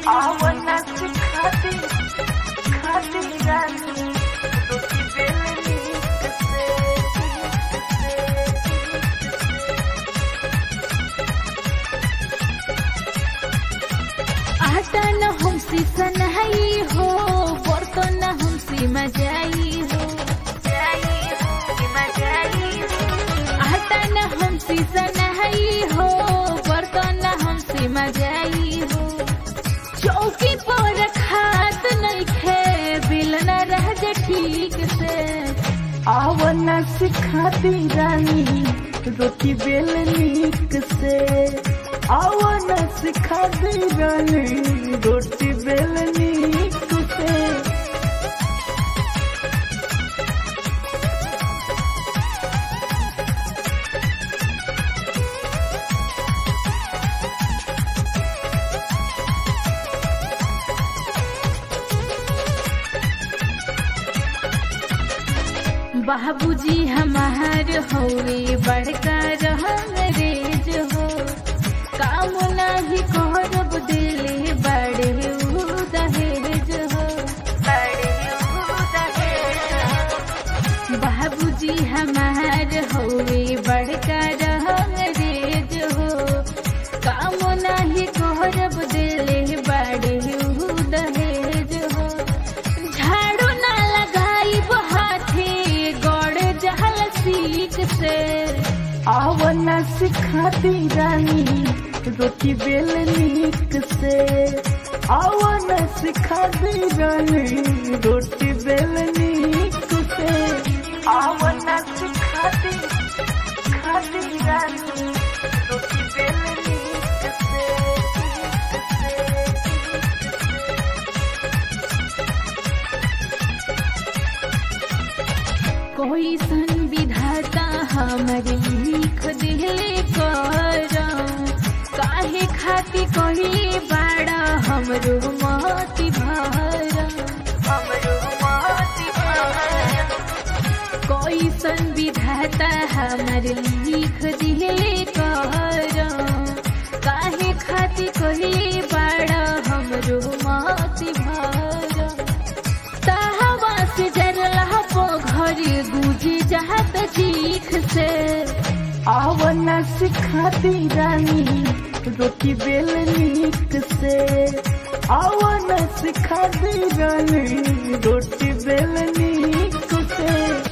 आवना से खाती खाती रानी रोटी बेलनी से आटा न हमसे सनहाई हो बर्तन न हमसे मजाई हो जाई हो मजाई हो आटा न हमसे सनहाई हो बर्तन न हमसे मजाई हो चौकी पर खात नहीं खे बिल न रह जे ठीक से आवना से खाती रानी रोटी बेलनी से आवना से खाती रानी रोटी बेलनी से बाबूजी हमार होवे बड़का रहंगरेज हो काम नाही करब दिले बड़े उ दहेज हो बड़े दहेज बाबूजी हमार होवे बड़का रहंगरेज हो काम नाही करब दिले बड़े उ दहेज हो झाड़ू ना लगाई हाथे गड़ जहल सीख से आवना से खाती रानी रोटी बेलनी से आवना से खाती रानी रोटी बेलनी से आवना से खाती खाती रानी रोटी बेलनी से कोई सन विधाता हमर लिख दिले कर काहे खाती कोई बाड़ा हमरो मति भर हमरो माती भाया कोई सन विधाता हमर लिख दिले कर काहे खाती कोई बाड़ा हमरो मति भर ताहवा से डरला पो घर गुजी जात चीख से आवना से खाती रानी रोटी बेलनी से आवना से खाती रानी रोटी बेलनी से